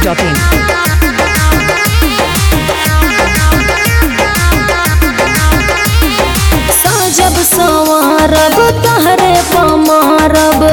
masti.in. साजब संवारब तहरे पमारब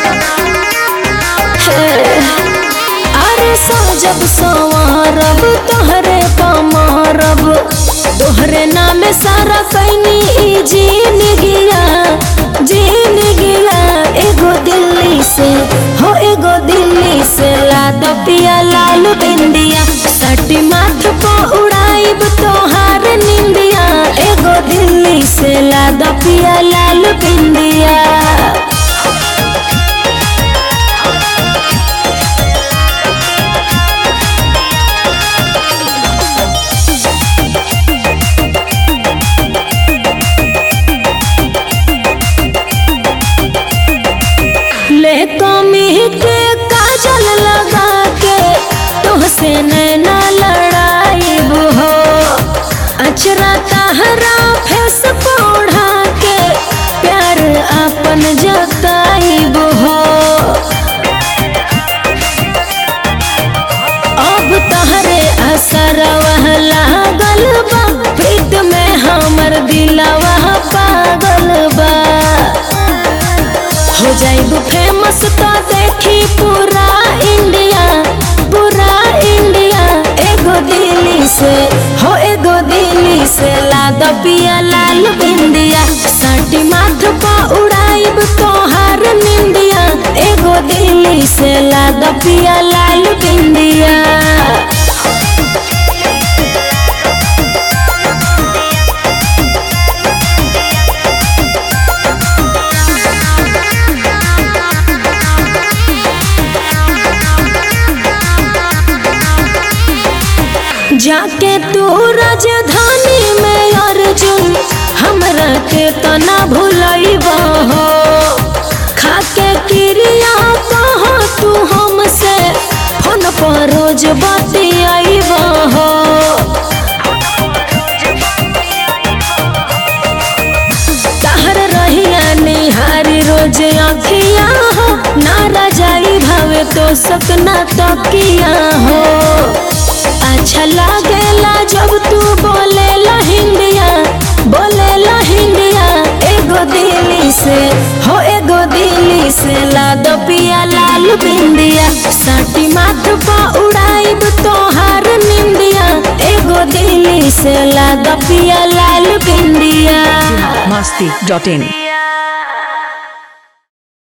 हे अरे साजब संवारब तहरे पमारब तोहरे नाम सारा कैनी ई जीन गिया जीन गिया एगो दिल्ली से हो एगो दिल्ली से लाद पिया लाल बिंदिया सटी माथ को उड़ाइब तोहार निंदिया एगो दिल्ली से लाद पिया लाल बिंदिया ले कमी के काजल लगा के तुहसे नैना लड़ाइब हो अचरा तहरा फेस पौढ़ा के प्यार अपन जताइब हो अब तहरे असर वह लागल बा प्रीत में हमर दिलवा पागल बा हो जाइब फेमस तो देखी पूरा इंडिया पूरा इंडिया एगो दिल्ली से हो एगो दिल्ली से लाद पिया लाल बिंदिया साटी माथ पा उड़ाइब तोहार निंदिया एगो दिल्ली से लाद पिया लाल बिंदिया जाके तू राजधानी में अर्जुन हमरा के तना भूलैबा हो खाके क्रिया कहा तू हमसे फोन पर रोज बतियाइबा हो तहर रहिया निहारी रोज अखिया हो ना जाई भावे तो सकना तकिया हो अच्छा लागेला जब तू बोले हिंदिया बोले हिंदिया एगो दिल्ली से हो एगो दिल्ली से लाद पिया लाल बिंदिया साटी माथ पा उड़ाइब तोहार निंदिया एगो दिल्ली से लाद पिया लाल बिंदिया masti.in.